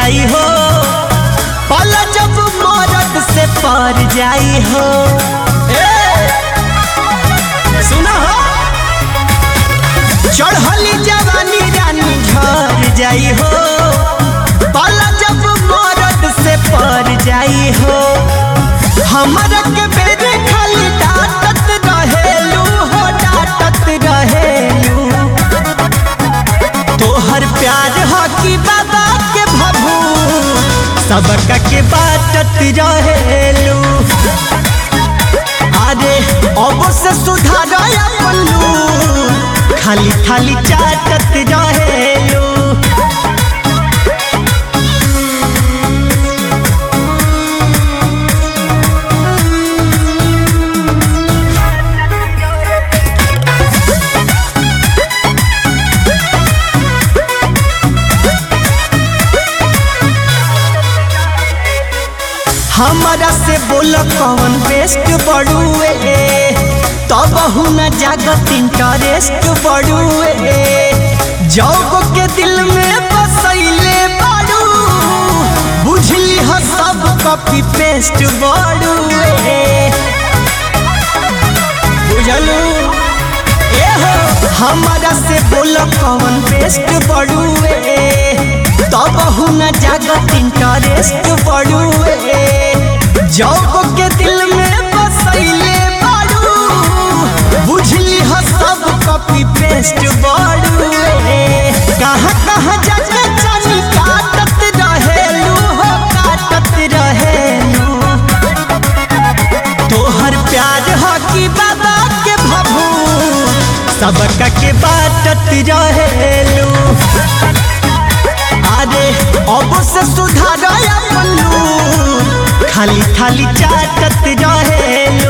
जाई हो पल जब मरद से पर जाई हो ए, सुना हो चढ़ली जवानी रानी झर जाई हो पल जब मरद से पर जाई हो हमरा के बेरे खाली डांटत रहेलू हो डांटत रहेलू तोहर प्यार हो कि बाबा के भभू सबका के बाटत रहेलू अरे अब से सुधार पल्लू खाली खाली चाटत रहेलू हमारा से बोल कौन बेस्ट बड़ुए तब न जागत इंटरेस्ट बड़ुए जौग के दिल में बसैले बाड़ू बुझली हो सब कॉपी पेस्ट बड़ुए बुझलू ए हो हमारा से बोल कौन बेस्ट बड़ुए तब न जागत इंटरेस्ट बड़ुए जौग के दिल में बसैले बाड़ू बुझली हो सब कॉपी पेस्ट बड़ुए कहाँ कहाँ जाके चली काटत रहेलू हो काटत रहेलू तोहर प्यार हो कि बाबा के भभू सबका के बाटत रहेलू अरे अब से सुधार पल्लू खाली खाली चाटत रहेलू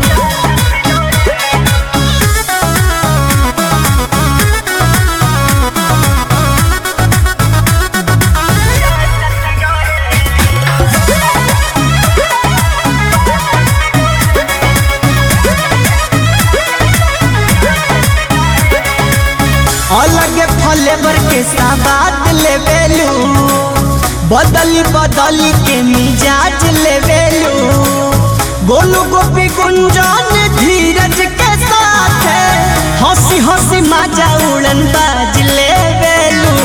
अलग फ्लेवर के साबाद लेवेलू बदली बदली के मिजाज लेवेलू गोलू गोपी गुंजन धीरज के साथ हंसी हंसी माजा उड़न बाज लेवेलू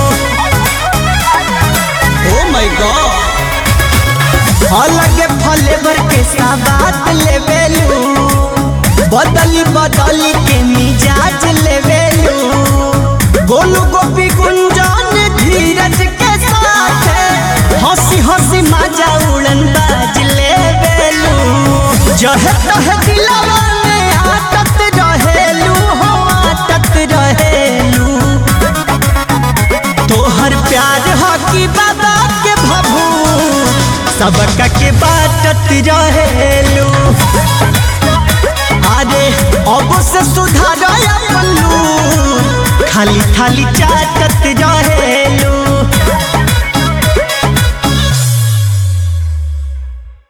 ओ माय गॉड अलग फ्लेवर के साबाद लेवेलू बदली बदली के मिजाज लेवेलू गोलू गोपी गुंजन धीरज के साथ हंसी हंसी मजा उड़न बाज लेवेलू जह तह दिलवा में आटत रहेलू हो आटत रहेलू तोहर प्यार हो कि बाबा के भभू सबका के बाटत रहेलू अरे अब से सुधार पल्लू खाली खाली चाटत रहेलू